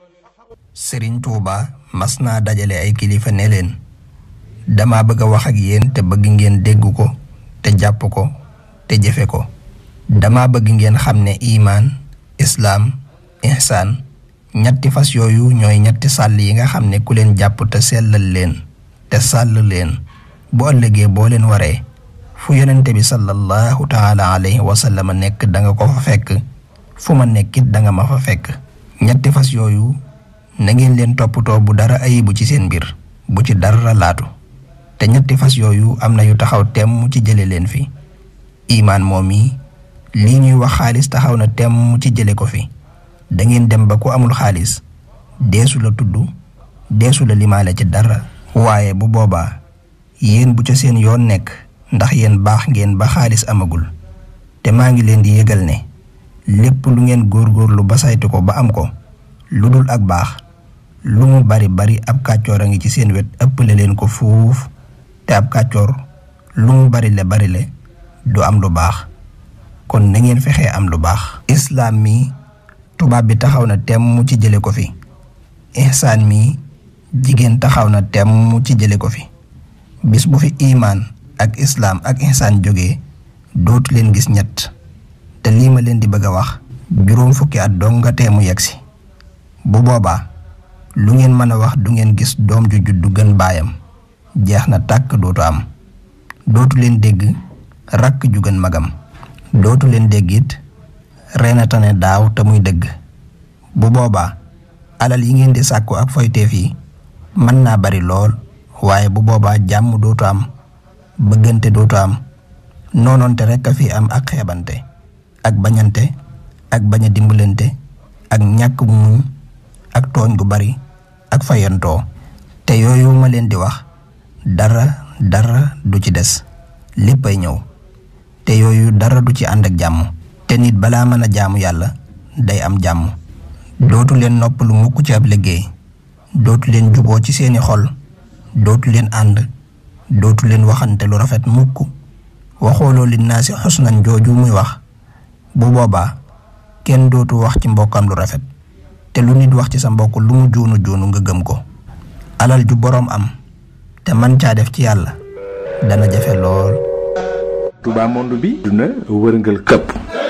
sëriñ tuuba mas naa dajale ay kilifa ne leen dama bëgg a wax ak yéen te bëgg ngeen dégg ko te jàpp ko te jëfe ko dama bëgg ngeen xam ne imaan islaam ihsaan ñetti fas yooyu ñooy ñetti sàll yi nga xam ne ku leen jàpp te sellal leen te sàll leen bu ëllëgee boo leen waree fu yonente bi sallallahu taala alayhi wa sallam nekk da nga ko fa fekk fu ma nekkit da nga ma fa fekk ñetti fas yooyu na ngeen leen toppatoo bu dara ayibu ci seen mbir bu ci dara laatu te ñetti fas yooyu am na yu taxaw temm ci jële leen fi imaan moom yi lii ñuy wax xaalis taxaw na temm ci jële ko fi da ngeen dem ba ku amul xaalis deesu la tudd deesu la limaale ci dara waaye bu boobaa yéen bu ca seen yoon nekk ndax yéen baax ngeen ba xaalis amagul te maa ngi leen di yëgal ne lépp lu ngeen góorgóorlu ba saytu ko ba am ko lu dul ak baax lu mu bari bari ab kàccoor a ngi ci seen wet ëppale leen ko fuuf te ab kàccoor lu mu bari le bari le du am lu baax kon na ngeen fexee am lu baax islaam mi tubaab bi taxaw na temm ci jële ko fi ihsaan mi jigéen taxaw na temm ci jële ko fi bis bu fi imaan ak islaam ak ihsaan jógee dootu leen gis ñett te lii ma leen di bëgg a wax juróom fukki at dong nga teemu yegsi bu boobaa lu ngeen mën a wax du ngeen gis doom ju juddu gën baayam jeex na tàkk dootu am dootu leen dégg rakk ju gën magam dootu leen dégg it reena tane daaw te muy dëgg bu boobaa alal yi ngeen di sàkku ak foyteef yi mën naa bari lool waaye bu boobaa jàmm dootu am bëggante dootu am noonoonte rekk a fi am ak xeebante ak bañante ak bañ a dimbalante ak ñàkk muñ ak tooñ gu bari ak fayantoo te yooyu ma leen di wax dara dara du ci des léppay ñëw te yooyu dara du ci ànd ak jàmm te nit balaa mën a jaamu yàlla day am jàmm dootu leen nopp lu mukk ci ab liggéey dootu leen juboo ci seeni xol dootu leen ànd dootu leen waxante lu rafet mukk waxooloo li naa si xusnan jooju muy wax bu boobaa kenn dootu wax ci mbokkam lu rafet te lu nit wax ci sa mbokk lu mu juunu juunu nga gëm ko alal ju boroom am te man caa def ci yàlla dana jafe lool Touba monde bi duna wërngal këpp